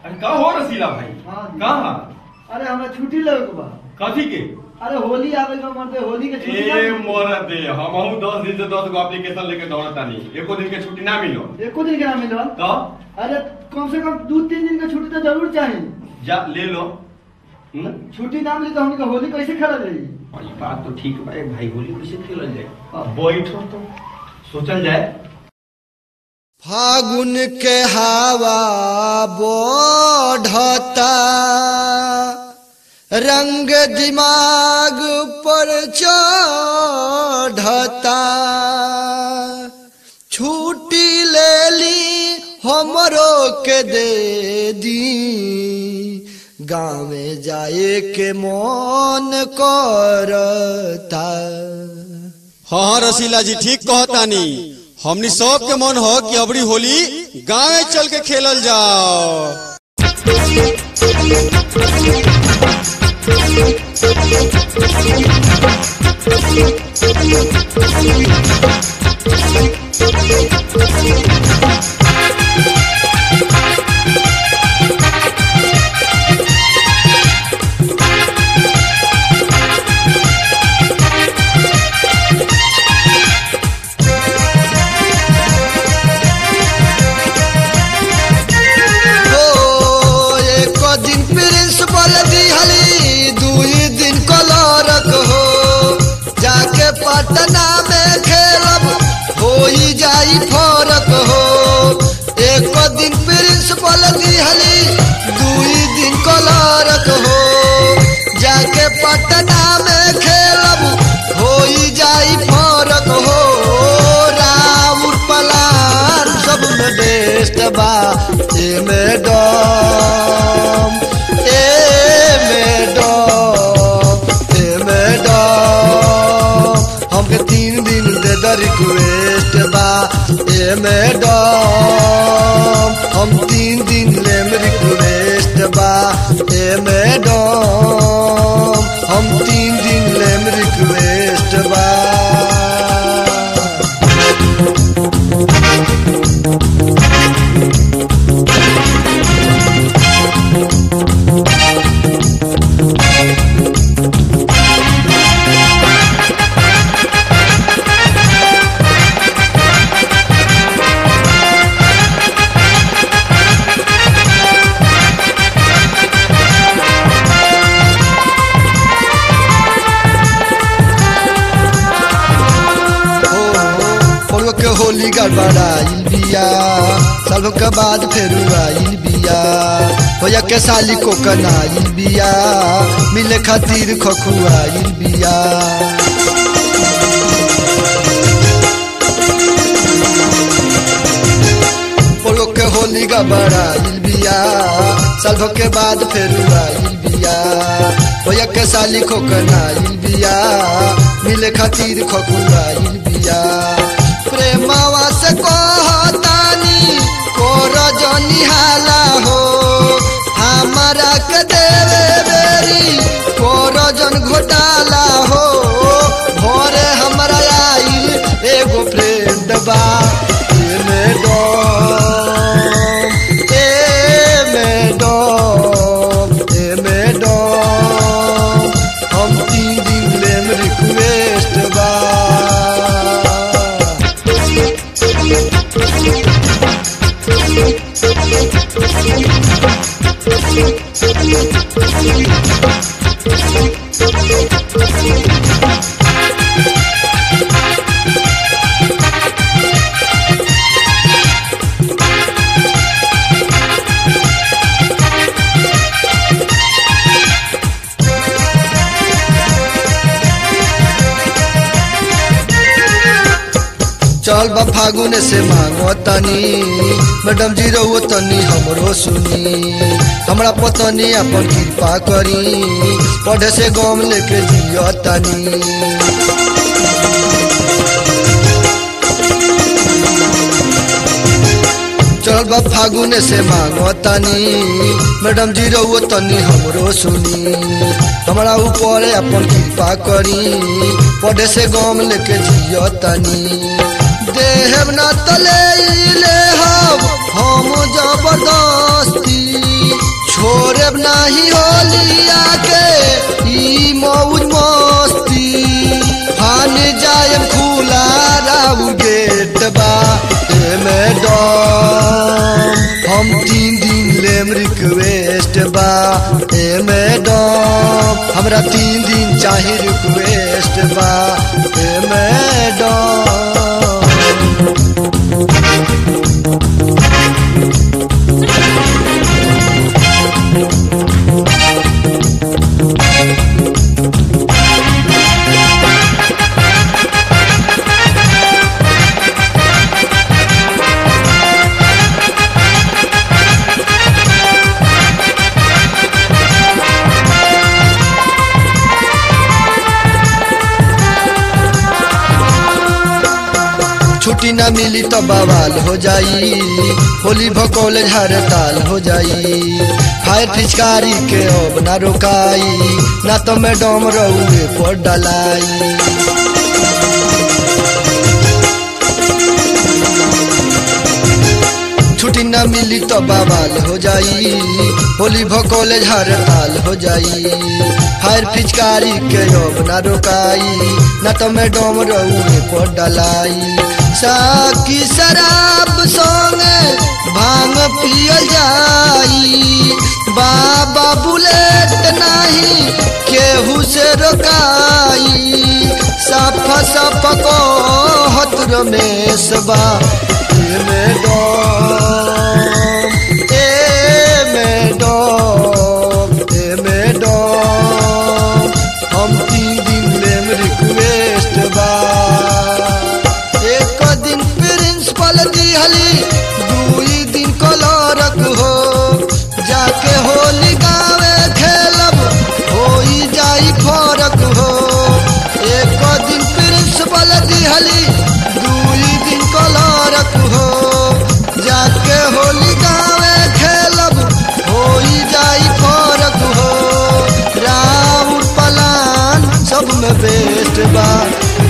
अरे का हो रसीला भाई हाँ जी। कहाँ अरे हमरा छुट्टी लेवे के बा कथी के अरे होली आवे के मरते होली के छुट्टी ना ए मिली। मोरा दे हमहू दस दिन से दस गो एप्लीकेशन लेके दौड़त तानी एको दिन के छुट्टी ना मिलो एको दिन के ना मिलल तो अरे कम से कम दो तीन दिन का छुट्टी तो जरूर चाहिए जा ले लो हम्म? छुट्टी ना मिली तो हमके होली कैसे खेला जाई और ये बात तो ठीक बा ए भाई होली कैसे खेलल जाए हाँ। बैठो तो सोचल जाए फागुन के हवा बढ़ता रंग दिमाग पर चढ़ता छुट्टी ले ली हमरो के दे दी गाँव जाए के मन करता हाँ हाँ रसीला जी ठीक कहतानी हमनी सब के मन हो कि अबरी होली गाँव चल के खेलल जाओ हो एक दिन प्रिंसिपल दिहली दुई दिन कलरक हो जाके पटना में खेलब हो ही जाई फरक हो एक दिन प्रिंसिपल दिहली दुई दिन कलरक हो जाके पटना में खेलब हो ही जाई फरक हो राउर पलान सब में बेस्ट बा ए मैडम ए मैडम ए मैडम हमके तीन दिन दे द रिक्वेस्ट बा ए मैडम हम तीन दिन लेम रिक्वेस्ट बा ए मैडम हम तीन दिन लेम रिक्वेस्ट बा पड़ुआ के होली गड़बड़ाइल बिया सालों के बाद फिर आइल बिया भैया के साली को कनाइल बिया मिले खातिर खखुआइल बिया पड़ुआ के होली गड़बड़ाइल बिया सालों के बाद फिर आइल बिया भैया के साली को कनाइल बिया मिले खातिर खखुआइल बिया प्रेमावा से कहतानी कोर जनिहाला हो हमारा के देवे बेरी कोर जन घोटाला हो भोरे हमरा आइल एगो फ्रेंड बा ए मैडम ए मैडम ए मैडम हम तीन दिन लेम रिक्वेस्ट बा चल बा फागुन से मांगो तनी मैडम जी रहो तनी हमरो सुनी हमरा पतनी अपन कृपा करी पढ़े से गम लेके जियो तनी चल बा फागुन से मांगो तनी मैडम जी रहो तनी हमरो सुनी हमरा ऊपर अपन कृपा करी पढ़े से गम लेके जियो तनी देहब न तले ले हम हम जबरदस्ती हमरा तीन दिन चाहे रिक्वेस्ट बा ए मैडम छुट्टी ना मिली तो बवाल हो जाई होली भकौल हड़ताल हो जाई फायर फिचकारी के अब ना रोकाई ना तो मैडम रउए पर डलाई छुट्टी ना मिली तो बवाल हो जाई होली भकौल हड़ताल हो जाई फायर फिचकारी के अब ना रोकाई ना तो मैडम रउए पर डलाई साकी शराब संगे भांग पियल जाई बाबा बुलेट नहीं केहू से रोकाई सफा सफा को हत रमेश बा ए मैडम ए मैडम ए मैडम हम तीन दिन लेम रिक्वेस्ट बा एक दिन प्रिंसिपल दिहली दुई दिन कलरक हो जाके होली गावे खेलब होई जाई फरक हो एक दिन प्रिंसिपल दिहली दुई दिन कलरक हो जाके होली गावे खेलब होई जाई फरक हो राउर पलान सब में बेस्ट बा